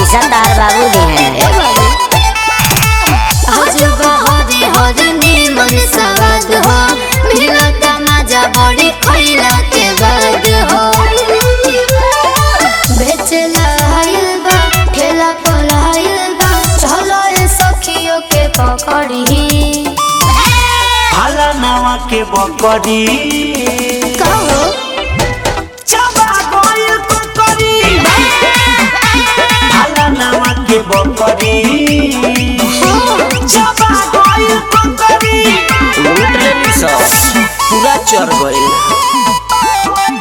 पैसा तार बाबू दी ए है बाबू अजूबा हरी हरी नीमन सवाद हो मिलता मजा बड़ी खैला के बाद हो बेचला आइल बा ठेला पर आइल बा चलो ए सखियों के पकड़ी भाला नावा के बकरी कहो चबा गइल कुकरी भाला नावा के बकरी चबा गइल कुकरी लूट लेली सब पूरा चढ़ गइल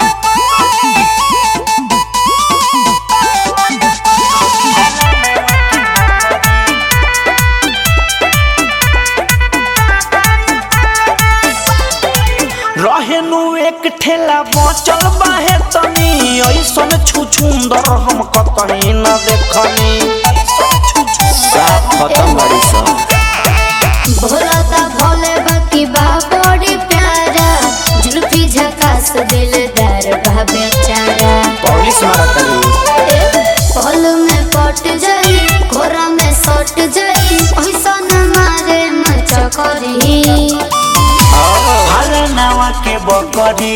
रहेनु एक ठेला बचल बाहे तनी ऐसन छुछुंदर हम कतही न देखनी साफ खत्म बड़ी सब भोला ता भोले बाकी बा बड़ी प्यारा जुल्फी झकास दिलदार बा बेचारा पुलिस मारा तनी पल में पट जाई घोरा में सट जाई ऐसा न मारे न चकरी भाला नावा के बकरी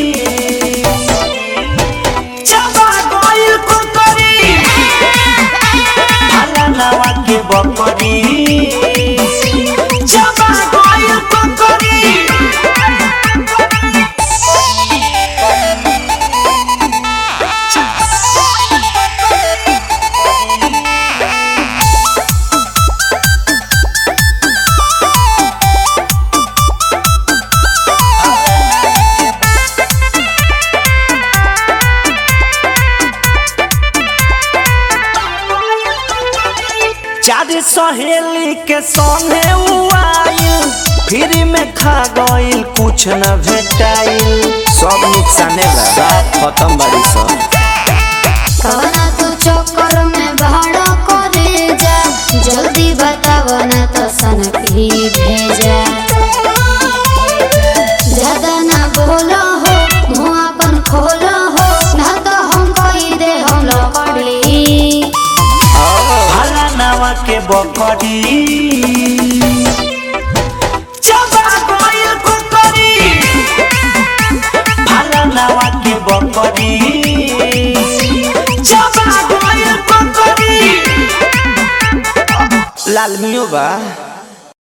चबा गइल कुकरी भाला नावा के बकरी चबा गइल कुकरी चार सहेली के संगे उ आइल फ्री में खा गइल कुछ न भेटाइल सब नुकसाने बा साफ खत्म बड़ी सब कवना तू चक्कर में भाड़ा करे जा जल्दी बताव ना तो सन भी भेजा ज्यादा ना बोलो हो मुँह अपन खोलो हो ना तो हम कही दे हम लकड़ी भाला नावा के बकरी चबा गइल कुकरी भाला नावा के बकरी चबा गइल कुकरी लाल मियो बा